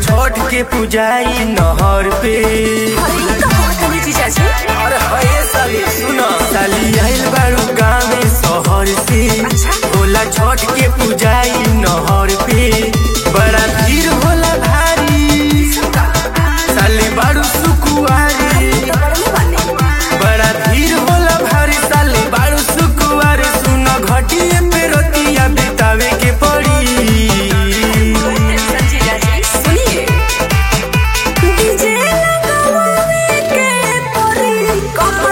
छठ के पुजाई नहर पे अरे कहाँ तनी जीजाजी अरे हये साली सुना साली आइल बारू गाँव शहर से होला छठ के पुजाई नहर पे बड़ा भीड़ होला भारी साली बारू सुकुआरी तो बड़े बने बड़ा भीड़ होला भारी साली बारू सुकुआरी सुन घटिए पे रोटिया बितावे के पड़ी टेंशन जीजाजी सुनिए डीजे लगावे के परी कमर